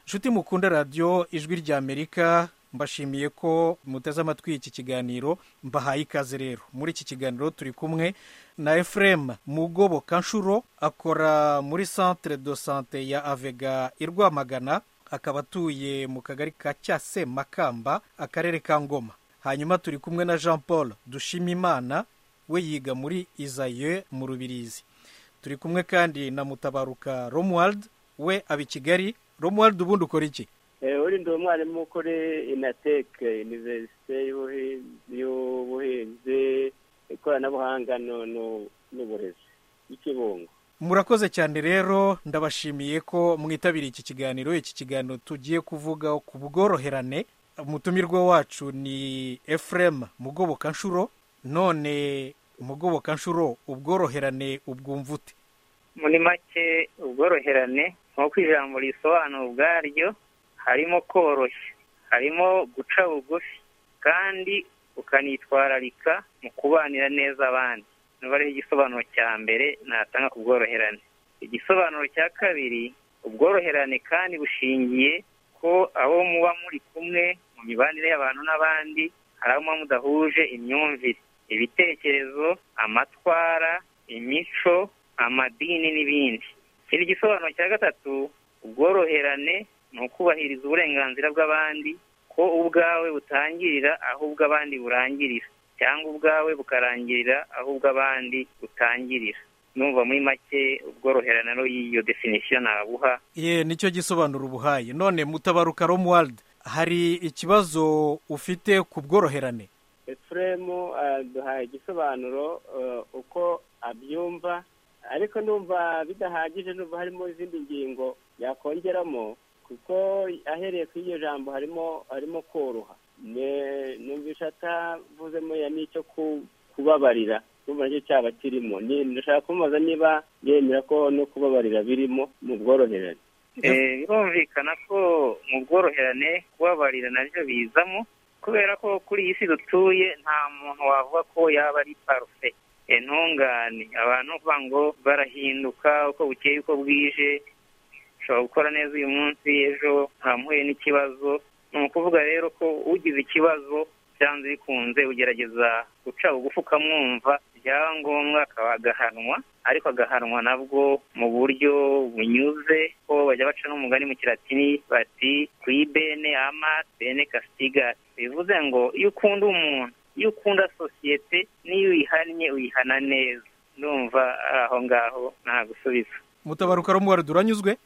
nshuti mukunde radiyo ijwi rya amerika mbashimiye ko muteze amatwi iki kiganiro mbahaye ikaze rero muri iki kiganiro turi kumwe na efuremu mugoboka nshuro akora muri santire do sante ya avega i rwamagana akaba atuye mu kagari ka cyase makamba akarere ka ngoma hanyuma turi kumwe na jean paul dushimimana we yiga muri izaye mu rubirizi turi kumwe kandi na mutabaruka romuwald we aba i kigali romuwald ubundi ukora iki urinda umwarimu kuri inateke iniverisite y'ubuhinzi ikoranabuhanga n'uburezi y'ikibungo murakoze cyane rero ndabashimiye ko mwitabiriye iki kiganiro iki kiganiro tugiye kuvuga ku bworoherane umutumirwa wacu ni efuremu mugoboka nshuro none mugoboka nshuro ubworoherane ubwumva ute muri make ubworoherane nk'uko ijambo risobanura ubwaryo harimo koroshya harimo guca bugufi kandi ukanitwararika mu kubanira neza abandi niba ariho igisobanuro cya mbere natanga ku bworoherane igisobanuro cya kabiri ubworoherane kandi bushingiye ko abo muba muri kumwe mu mibanire y'abantu n'abandi hari abo muba mudahuje imyumvire ibitekerezo amatwara imico amadini n'ibindi iki gisobanuro cya gatatu ubworoherane ni ukubahiriza uburenganzira bw'abandi ko ubwawe butangirira aho ubw'abandi burangirira cyangwa ubwawe bukarangirira aho ubw'abandi butangirira numva muri make ubworoherane y'iyo definisiyo nabuha ye nicyo gisobanura ubuhaye none mutabaruka romuwald hari ikibazo ufite ku bworoherane efuremu duhaye igisobanuro uko abyumva ariko numva bidahagije numva harimo izindi ngingo yakongeramo kuko ahereye kuri iryo jambo harimo harimo koroha numvisha atavuzemo ya n'icyo kubabarira kumva nicyo cyaba kirimo ndashaka kumubaza niba yemera ko no kubabarira birimo mu bworoherane birumvikana ko mu bworoherane kubabarira nabyo bizamo kubera ko kuri iyi si dutuye nta muntu wavuga ko yaba ari parufe intungane abantu bavuga ngo barahinduka uko bukeye uko bwije ushobora gukora neza uyu munsi ejo ntamuhuye n'ikibazo ni ukuvuga rero ko ugize ikibazo byanze bikunze ugerageza guca bugufi ukamwumva byaba ngombwa akaba agahanwa ariko agahanwa nabwo mu buryo bunyuze ko bajya baca n'umugani mu kiratini bati kuri bene amati bene kasitigati bivuze ngo iyo ukunda umuntu iyo ukunda sosiyete n'iyo uyihannye uyihana neza ndumva aho ngaho nta gusubiza mutabaruka rumwari uranyuzwe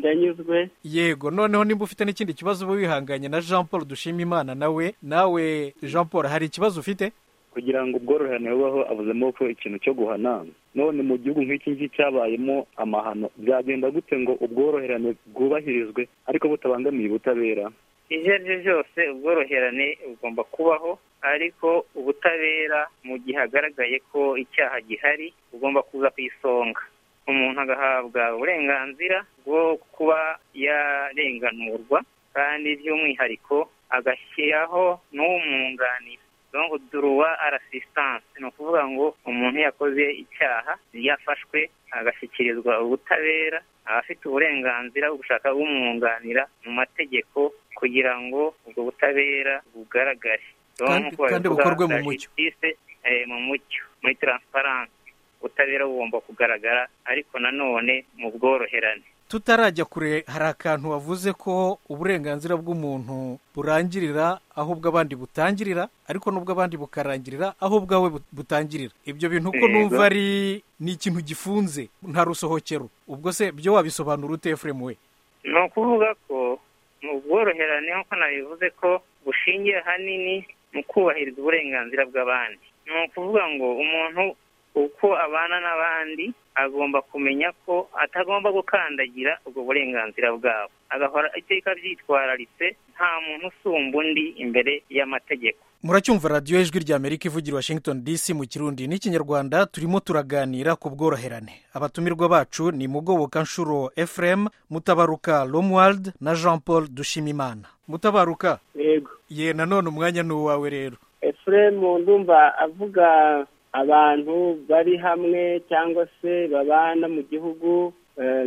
ndanyuzwe yego noneho nimba ufite n'ikindi kibazo uba wihanganye na jean paul dushimimana nawe nawe jean paul hari ikibazo ufite kugira ngo ubworoherane bubaho avuzemo ko ikintu cyo guhana none mu gihugu nk'iki ngiki cyabayemo amahano byagenda gute ngo ubworoherane bwubahirizwe ariko butabangamiye ubutabera ibyo ari byo byose ubworoherane bugomba kubaho ariko ubutabera mu gihe hagaragaye ko icyaha gihari bugomba kuza ku isonga umuntu agahabwa uburenganzira bwo kuba yarenganurwa kandi by'umwihariko agashyiraho n'umwunganira ngo duruwa arasisitanse ni ukuvuga ngo umuntu yakoze icyaha yafashwe agashyikirizwa ubutabera abafite uburenganzira bwo gushaka umwunganira mu mategeko kugira ngo ubwo butabera bugaragare kandi bukorwe mu mucyo mu mucyo muri taransiparanse ubutabera bugomba kugaragara ariko nanone mu bworoherane tutarajya kure hari akantu wavuze ko uburenganzira bw'umuntu burangirira aho ubw'abandi butangirira ariko n'ubw'abandi bukarangirira aho ubwawe butangirira ibyo bintu uko numva ari ni ikintu gifunze nta rusohokero ubwo se byo wabisobanura ute efuremu we ni ukuvuga ko mu bworoherane nk'uko nabivuze ko bushingiye ahanini mu kubahiriza uburenganzira bw'abandi ni ukuvuga ngo umuntu uko abana n'abandi agomba kumenya ko atagomba gukandagira ubwo burenganzira bwabo agahora iteka byitwararitse nta muntu usumba undi imbere y'amategeko muracyumva radiyo ijwi rya amerika ivugira washington dc mu kirundi n'ikinyarwanda turimo turaganira ku bworoherane abatumirwa bacu ni mugoboka nshuro efuremu mutabaruka romuwald na jean paul dushimimana mutabaruka yego ye nanone umwanya ni uwawe rero efuremu ndumva avuga abantu bari hamwe cyangwa se babana mu gihugu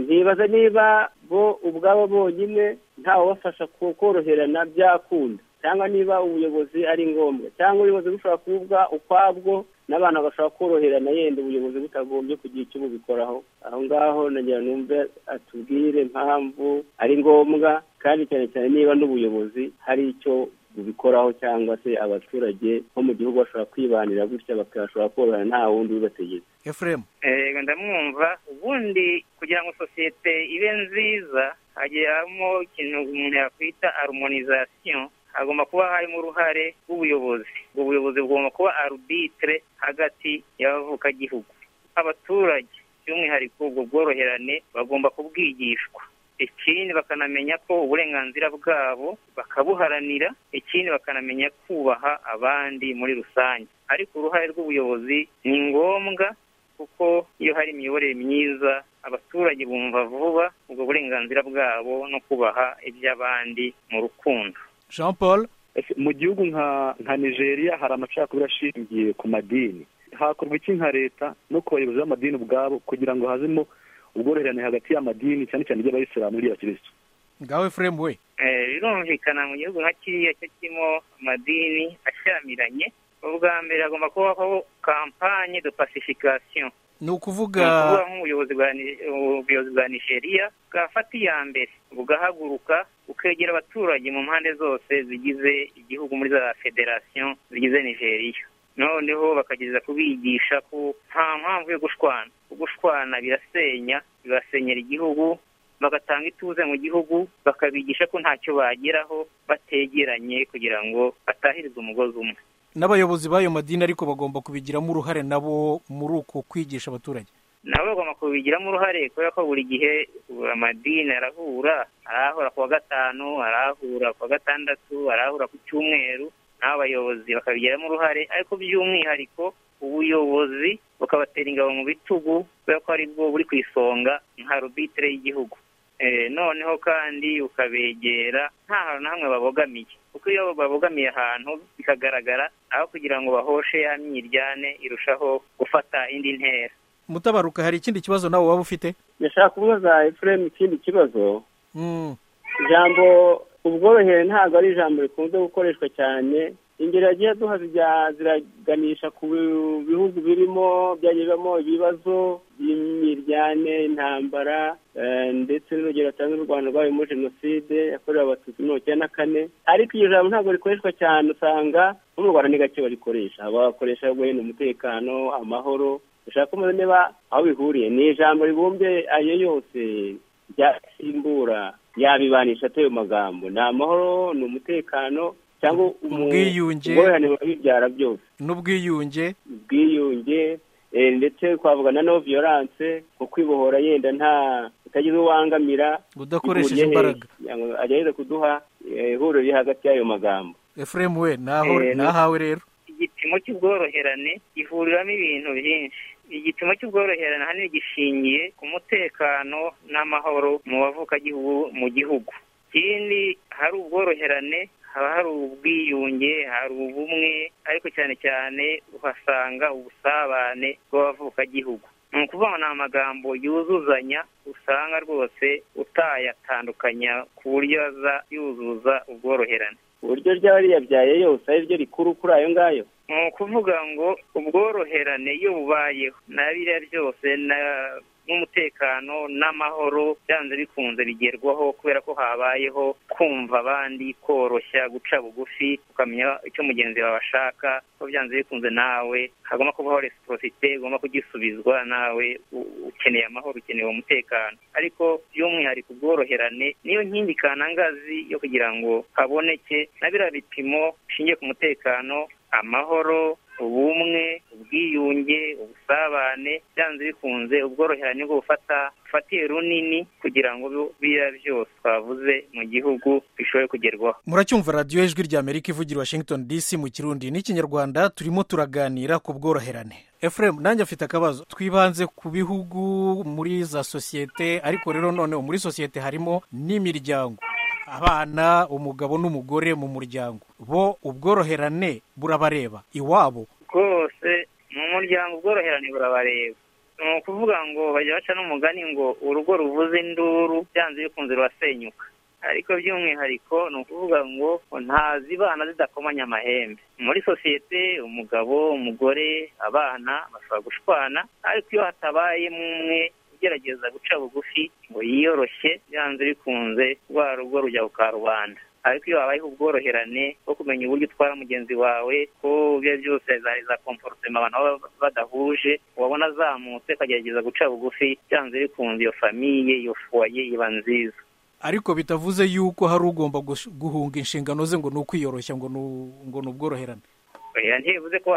ntibaza niba bo ubwabo bonyine ntawubafasha koroherana byakunda cyangwa niba ubuyobozi ari ngombwa cyangwa ubuyobozi bushobora kuvuga ukwabwo n'abantu bashobora koroherana yenda ubuyobozi butagombye kugira icyo bubikoraho aho ngaho nagira numve atubwire impamvu ari ngombwa kandi cyane cyane niba n'ubuyobozi hari icyo bubikoraho cyangwa se abaturage bo mu gihugu bashobora kwibanira gutya bakashobora korohera nta wundi ubibategetse efuremu yego ndamwumva ubundi kugira ngo sosiyete ibe nziza hagiye harimo ikintu umuntu yakwita arumonizasiyo hagomba kuba harimo uruhare rw'ubuyobozi ubuyobozi bugomba kuba arubitire hagati y'abavukagihugu abaturage by'umwihariko ubwo bworoherane bagomba kubwigishwa ikindi bakanamenya ko uburenganzira bwabo bakabuharanira ikindi bakanamenya kubaha abandi muri rusange ariko uruhare rw'ubuyobozi ni ngombwa kuko iyo hari imiyoborere myiza abaturage bumva vuba ubwo burenganzira bwabo no kubaha iby'abandi mu rukundo jean paul Ese mu gihugu nka nka nigeria hari amacakubiri ashingiye ku madini hakorwa iki nka leta no ku bayobozi b'amadini ubwabo kugira ngo hazemo ubworoherane hagati y'amadini cyane cyane iry'abayisilamu n'iry'abakirisitu ngawe efuremu we Eh, birumvikana mu gihugu nka kiriya cyo kirimo amadini ashyamiranye ubwa mbere hagomba kubaho kampanye de pacification ni ni ukuvuga ukuvuga nk'ubuyobozi bwa Ni- ubuyobozi bwa nigeria bwafata iya mbere bugahaguruka bukegera abaturage mu mpande zose zigize igihugu muri za federasiyo zigize nigeria noneho bakageza kubigisha ko nta mpamvu yo gushwana gushwana birasenya bibasenyera igihugu bagatanga ituze mu gihugu bakabigisha ko ntacyo bageraho bategeranye kugira ngo batahirizwe umugozi umwe n'abayobozi b'ayo madini ariko bagomba kubigiramo uruhare nabo muri uko kwigisha abaturage nabo bagomba kubigiramo uruhare kubera ko buri gihe amadini arahura arahura ku wa gatanu arahura ku wa gatandatu arahura ku cyumweru n'abo abayobozi bakabigiramo uruhare ariko by'umwihariko ubuyobozi bukabatera ingabo mu bitugu kubera ko ari bwo buri ku isonga nka rubitire y'igihugu Eh, noneho kandi ukabegera nta hantu na hamwe babogamiye kuko iyo babogamiye ahantu bikagaragara aho kugira ngo bahoshe ya myiryane irushaho gufata indi ntera mutabaruka hari ikindi kibazo nawe waba ufite ndashaka kubaza efuremu ikindi kibazo Mm, ijambo ubworohere ntabwo ari ijambo rikunze gukoreshwa cyane ingero yagiye duha zijya ziraganisha ku bihugu birimo byagiye bibamo ibibazo by'imiryanire intambara eh, ndetse n'urugero atanga n'u rwanda rwayo muri jenoside yakorewe abatutsi mirongo icyenda na kane ariko iryo jambo ntabwo rikoreshwa cyane usanga no mu rwanda ni gake barikoresha bakoresha guhena umutekano amahoro ushaka kumenya niba aho bihuriye ni ijambo ribumbye ayo yose ryasimbura yabibanisha atayo magambo ni amahoro ni umutekano cyangwa umu- Ubwiyunge. ubworoherane buba bibyara byose n'ubwiyunge ubwiyunge eh, ndetse twavuga na no violence nko kwibohora yenda nta utagize uwangamira udakoresheje bihuriye hehe? imbaraga Kugira ngo agerageze kuduha eh, ihuriro riri hagati y'ayo magambo efuremu we naho Eh, nahawe rero igipimo cy'ubworoherane gihuriramo ibintu byinshi igipimo cy'ubworoherane ahanini gishingiye ku mutekano n'amahoro mu bavukagihugu mu gihugu ikindi hari ubworoherane haba hari ubwiyunge hari ubumwe ariko cyane cyane uhasanga ubusabane bw'abavukagihugu ni ukuvuga ni amagambo yuzuzanya usanga rwose utayatandukanya ku buryo aza yuzuza ubworoherane uburyo ryaba riyabyaye yose ari ryo rikuru kuri ayo ngayo ni ukuvuga ngo ubworoherane iyo bubayeho na biriya byose na- n'umutekano n'amahoro byanze bikunze bigerwaho kubera ko habayeho kumva abandi koroshya guca bugufi ukamenya icyo mugenzi wawe ashaka ko byanze bikunze nawe hagomba kubaho resiporosite ugomba kugisubizwa nawe u- ukeneye amahoro ukeneye umutekano ariko by'umwihariko ubworoherane niyo nkingi kanangazi yo kugira ngo haboneke na biriya bipimo bishingiye ku mutekano amahoro ubumwe ubwiyunge ubusabane byanze bikunze ubworoherane bwo gufata bufatiye runini kugira ngo bi- biriya byose twavuze mu gihugu bishobore kugerwaho muracyumva radiyo ijwi rya amerika ivugira i washington dc mu kirundi n'ikinyarwanda turimo turaganira ku bworoherane efuremu nanjye afite akabazo twibanze ku bihugu muri za sosiyete ariko rero noneho muri sosiyete harimo n'imiryango abana umugabo n'umugore mu muryango bo ubworoherane burabareba iwabo rwose mu muryango ubworoherane burabareba ni ukuvuga ngo bajya baca n'umugani ngo urugo ruvuze induru byanze bikunze rurasenyuka ariko by'umwihariko ni ukuvuga ngo ntazibana zidakomanya amahembe muri sosiyete umugabo umugore abana bashobora gushwana ariko iyo hatabayemo umwe ugerageza guca bugufi ngo yiyoroshye byanze bikunze rwa rugo rujya ku karubanda ariko iyo habayeho ubworoherane bwo kumenya uburyo utwara mugenzi wawe ko ibyo ari byose za komporutema abantu baba badahuje wabona azamutse akagerageza guca bugufi byanze bikunze iyo famiye iyo fuwaye iba nziza ariko bitavuze yuko hari ugomba guhunga inshingano ze ngo ni ukwiyoroshya ngo ni ubworoherane ntibivuze ko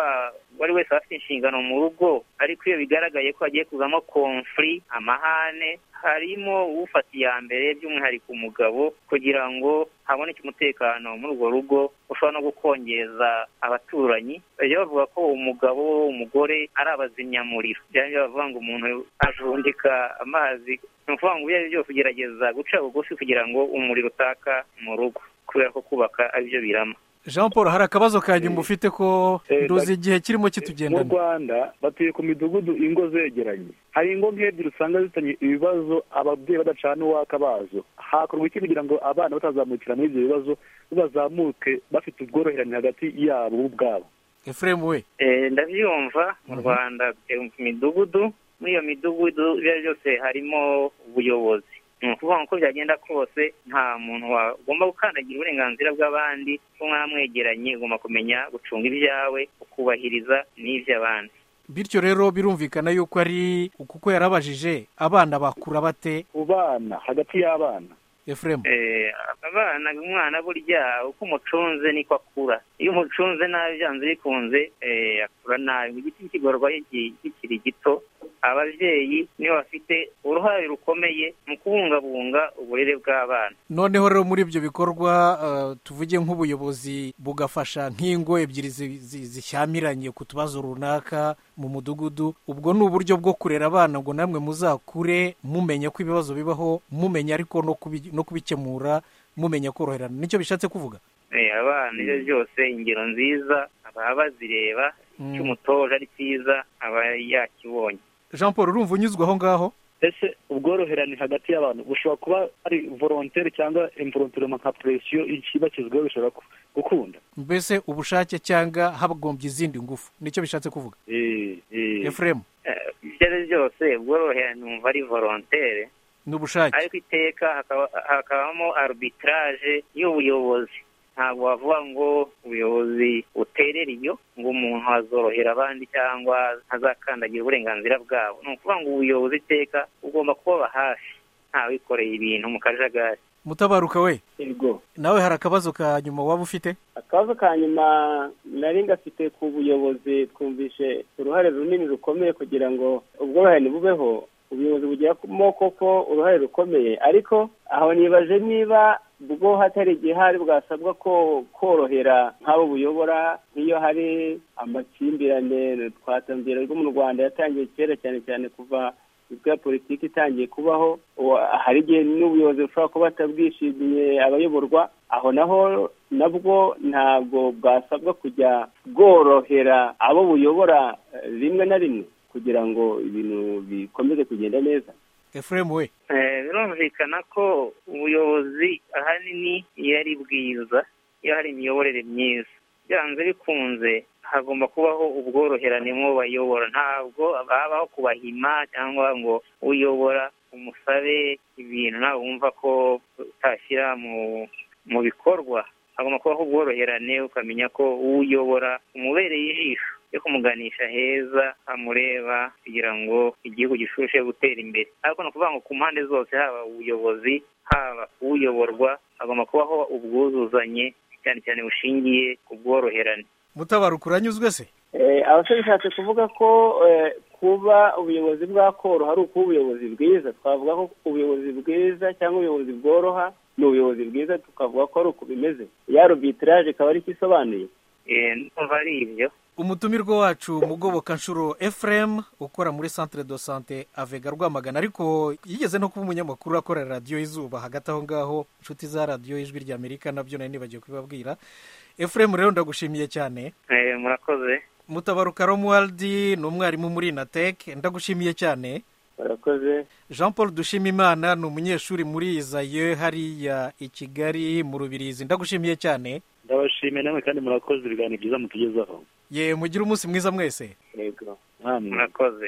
uwo wese afite inshingano mu rugo ariko iyo bigaragaye ko hagiye kuzamo konfuri amahane harimo ufata iya mbere by'umwihariko umugabo kugira ngo haboneke umutekano muri urwo rugo ushobora no gukongeza abaturanyi bajya bavuga ko umugabo umugore ari abazimyamuriro byaba bavuga ngo umuntu ajundika amazi ni ukuvuga ngo ibyo ari byo kugerageza guca bugufi kugira ngo umuriro utaka mu rugo kubera ko kubaka aribyo birama jean paul hari akabazo ka nyuma ufite ko nduzi igihe kirimo kitugenda mu rwanda batuye ku midugudu ingo zegeranye hari ingo nk'ebyiri usanga zifitanye ibibazo ababyeyi badacana uwaka bazo hakorwa iki kugira ngo abana batazamukira muri ibyo bibazo bazamuke bafite ubworoherane hagati yabo ubwabo efuremu we ndabyumva mu rwanda ku midugudu muri iyo midugudu ibyo ari byose harimo ubuyobozi ni ukuvuga uko byagenda kose nta muntu wagomba gukandagira uburenganzira bw'abandi ko mwamwegeranye ugomba kumenya gucunga ibyawe ukubahiriza n'iby'abandi bityo rero birumvikana yuko ari kuko yarabajije abana bakura bate ku bana hagati y'abana efuremu abana umwana burya uko umucunze niko akura iyo umucunze nabi byanze bikunze akura nabi mu giti kigorwa kikiri gito ababyeyi nibo bafite uruhare rukomeye mu kubungabunga uburere bw'abana noneho rero muri ibyo bikorwa tuvuge nk'ubuyobozi bugafasha nk'ingo ebyiri zishyamiranye ku tubazo runaka mu mudugudu ubwo ni uburyo bwo kurera abana ngo namwe muzakure mumenya ko ibibazo bibaho mumenya ariko no kubikemura mumenya koroherana nicyo bishatse kuvuga abana ibyo byose ingero nziza baba bazireba icyo umutoje ari cyiza aba yakibonye jean paul urumva unyuzwe aho ngaho ese ubworoherane hagati y'abantu bushobora kuba ari volontere cyangwa imvoronteroma nka poresiyo ikibakizweho bishobora gukunda mbese ubushake cyangwa hagombye izindi ngufu nicyo bishatse kuvuga efuremu ibyo ari byo byose ubworoherane numva ari volontere ni ubushake ariko iteka hakabamo arbitraje y'ubuyobozi ntabwo wavuga ngo ubuyobozi buterera iyo ngo umuntu azorohera abandi cyangwa azakandagira uburenganzira bwabo ni ukuvuga ngo ubuyobozi iteka ugomba kubaba hafi ntawikoreye ibintu mu kajagari mutabaruka we yego nawe hari akabazo ka nyuma waba ufite akabazo ka nyuma nari ngafite ku buyobozi twumvishe uruhare runini rukomeye kugira ngo ubworoherane bubeho ubuyobozi bugiramo koko uruhare rukomeye ariko aho nibaje niba ubwo hatari igihe hari bwasabwa ko korohera nk'abo buyobora nk'iyo hari amakimbirane twatanze rwo mu rwanda yatangiye kera cyane cyane kuva imitwe ya politiki itangiye kubaho hari igihe n'ubuyobozi bushobora kuba batabwishimiye abayoborwa aho naho nabwo ntabwo bwasabwa kujya bworohera abo buyobora rimwe na rimwe kugira ngo ibintu bikomeze kugenda neza efuremu we birumvikana ko ubuyobozi ahanini iyo ari bwiza iyo hari imiyoborere myiza byanze bikunze hagomba kubaho ubworoherane mu bayobora ntabwo babaho kubahima cyangwa ngo uyobora umusabe ibintu nawe wumva ko utashyira mu bikorwa hagomba kubaho ubworoherane ukamenya ko uyobora umubereye ijisho yo kumuganisha heza amureba kugira ngo igihugu gishushe gutera imbere ariko ni ukuvuga ngo ku mpande zose haba ubuyobozi haba uyoborwa hagomba kubaho ubwuzuzanye cyane cyane bushingiye ku bworoherane mutabaruka uranyuzwe se abasore bishatse kuvuga ko kuba ubuyobozi bwakoroha ari ukuba ubuyobozi bwiza twavuga ko ubuyobozi bwiza cyangwa ubuyobozi bworoha ni ubuyobozi bwiza tukavuga ko ari uku bimeze ya rubitiraje ikaba ari isobanuye numva ari ibyo umutumirwa wacu mugoboka nshuro efuremu ukora muri santire do sante avega rwamagana ariko yigeze no kuba umunyamakuru akorera radiyo y'izuba hagati aho ngaho inshuti za radiyo y'ijwi ry'amerika nabyo nari nibagiwe kubibabwira efuremu rero ndagushimiye cyane murakoze mutabaruka romuwardi ni umwarimu muri inateke ndagushimiye cyane barakoze jean paul dushimimana ni umunyeshuri muri izaye hariya i kigali mu rubirizi ndagushimiye cyane ndabashimiye namwe kandi murakoze ibiganiro byiza mutugezaho ye mugire umunsi mwiza mwese yego namwe murakoze